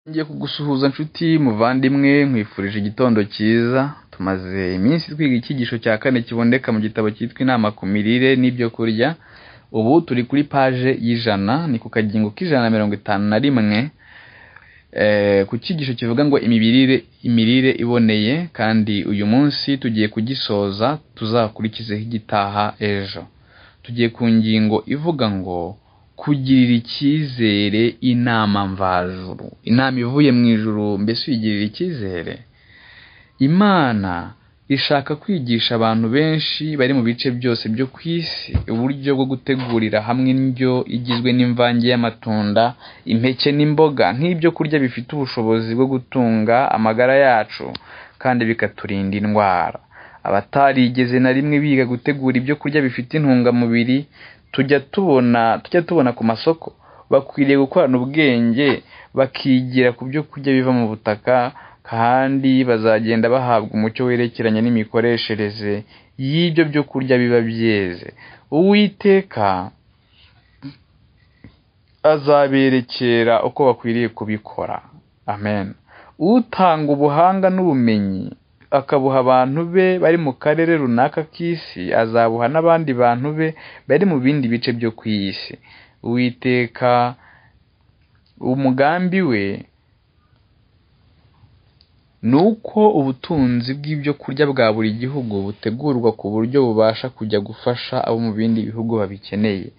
ngiye kugusuhuza nshuti muvandimwe nkwifurije igitondo cyiza tumaze iminsi twiga icyigisho cya kane kiboneka mu gitabo cyitwa inama ku mirire n'ibyo kurya ubu turi kuri paje y'ijana ni ku kagingo k'ijana na mirongo itanu na rimwe Eh, ku cyigisho kivuga ngo imibirire imirire iboneye kandi uyu munsi tugiye kugisoza tuzakurikizeho igitaha ejo tugiye ku ngingo ivuga ngo kugirira icyizere inama mvajuru inama ivuye mu ijuru mbese uyigirira icyizere imana ishaka kwigisha abantu benshi bari mu bice byose byo ku isi uburyo bwo gutegurira hamwe indyo igizwe n'imvange y'amatunda impeke n'imboga nk'ibyo kurya bifite ubushobozi bwo gutunga amagara yacu kandi bikaturinda indwara abatarigeze na rimwe biga gutegura ibyo kurya bifite intungamubiri tujya tubona tujya tubona ku masoko bakwiriye gukorana ubwenge bakigira ku byo kurya biva mu butaka kandi bazagenda bahabwa umucyo werekeranye n'imikoreshereze y'ibyo byo kurya biba byeze uwiteka azaberekera uko bakwiriye kubikora amen utanga ubuhanga n'ubumenyi akabuha abantu be bari mu karere runaka k'isi azabuha n'abandi bantu be bari mu bindi bice byo ku isi uwiteka umugambi we ni uko ubutunzi bw'ibyo kurya bwa buri gihugu butegurwa ku buryo bubasha kujya gufasha abo mu bindi bihugu babikeneye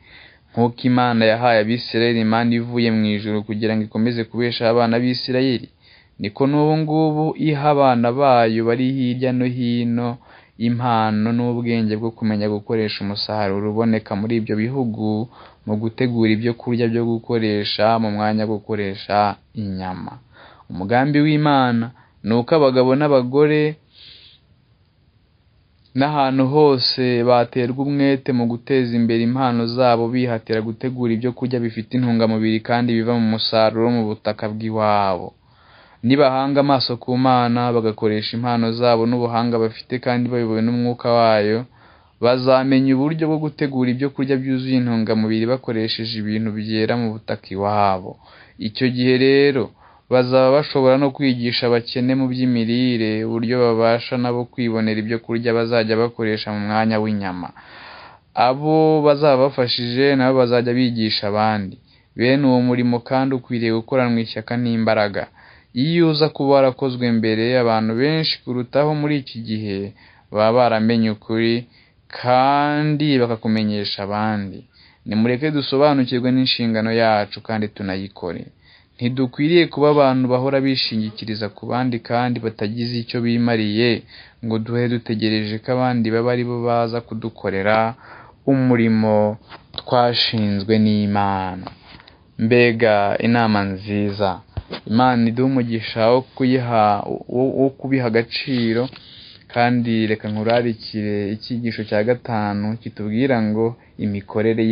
nk'uko imana yahaye abisirayeli imana ivuye mu ijuru kugira ngo ikomeze kubesha abana b'isirayeli niko n'ubu ngubu iha abana bayo bari hirya no hino impano n'ubwenge bwo kumenya gukoresha umusaruro uboneka muri ibyo bihugu mu gutegura ibyo kurya byo gukoresha mu mwanya wo gukoresha inyama umugambi w'imana ni uko abagabo n'abagore n'ahantu hose baterwa umwete mu guteza imbere impano zabo bihatira gutegura ibyo kurya bifite intungamubiri kandi biva mu musaruro mu butaka bw'iwabo nibahanga amaso ku mana bagakoresha impano zabo n'ubuhanga bafite kandi bayobowe n'umwuka wayo bazamenya uburyo bwo gutegura ibyo kurya byuzuye intungamubiri bakoresheje ibintu byera mu butaka iwabo icyo gihe rero bazaba bashobora no kwigisha abakene mu by'imirire uburyo babasha nabo kwibonera ibyo kurya bazajya bakoresha mu mwanya w'inyama abo bazaba bafashije nabo bazajya bigisha abandi bene uwo murimo kandi ukwiriye gukoranwa ishyaka n'imbaraga iyo uza kuba warakozwe mbere abantu benshi kurutaho muri iki gihe baba baramenye ukuri kandi bakakumenyesha abandi nimureke dusobanukirwe n'inshingano yacu kandi tunayikore ntidukwiriye kuba abantu bahora bishingikiriza ku bandi kandi batagize icyo bimariye ngo duhe dutegereje ko abandi baba ari bo baza kudukorera umurimo twashinzwe n'imana mbega inama nziza imana iduha umugisha wo kuyiha wo kubiha agaciro kandi reka nkurarikire icyigisho cya gatanu kitubwira ngo imikorere